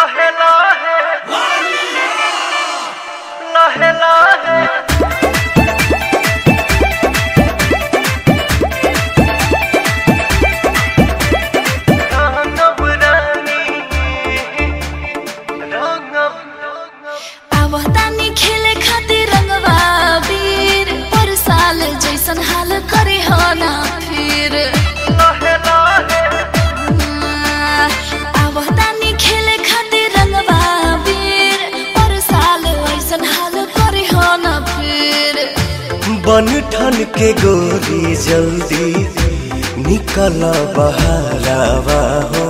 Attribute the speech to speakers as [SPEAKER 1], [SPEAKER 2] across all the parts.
[SPEAKER 1] लहे लहे लहे लहे रंगब रानी रंगब
[SPEAKER 2] आवतानी खेले खातिर रंगवा वीर पर साल जैसन हाल करे हो ना फिर
[SPEAKER 1] लहे लहे
[SPEAKER 2] आवतानी खेले खातिर रंगवा वीर पर साल ऐसन हाल करे हो ना फिर
[SPEAKER 3] बन ठन के गोरी जल्दी निकल बहरावा हो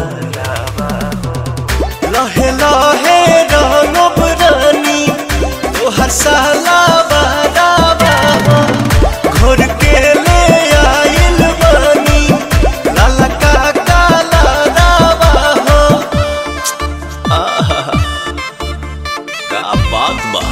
[SPEAKER 3] लहे लहे रंगब रानी तोहर साला बारावा हो घोर के ले आइल बानी लाला का काला रावा हो आहा का बात बा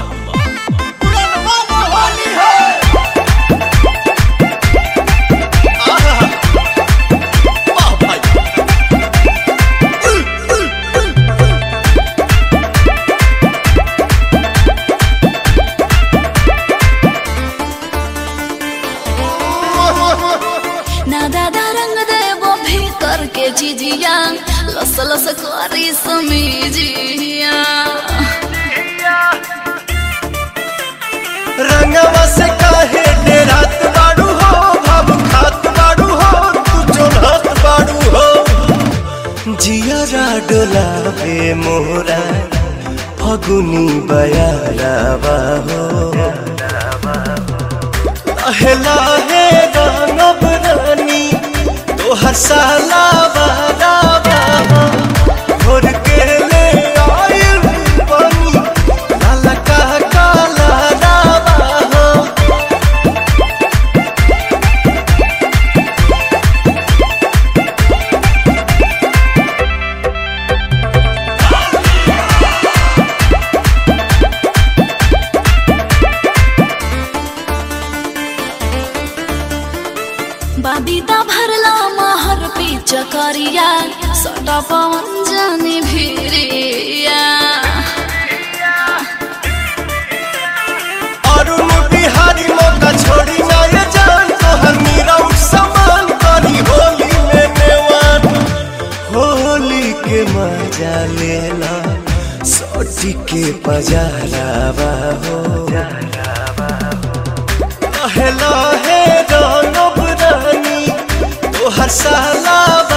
[SPEAKER 2] ना दादा रंग दे वो भी करके जिजिया लस लस करी समीजिया
[SPEAKER 3] रंगवा से काहे डेरात बाड़ू हो भाव खात बाड़ू हो तू चोरहत बाड़ू हो जियरा डोलावे मोरा फगुनी बयारावा हो लहे लहे रंगब रानी तोहर साला बारावा हो घोर के ले आइल बनी लाला का काला रावा हो
[SPEAKER 2] बाबीदा भरला महर पीच करिया सटा पवन जानी भिरिया
[SPEAKER 3] अरुण बिहारी मौका छोड़ी ना ये जान तोहर मीरा उठ समान करी होली में नेवान होली के मजा लेला सोटी के पजारावा हो लहे लहे रंगब रानी तोहर साला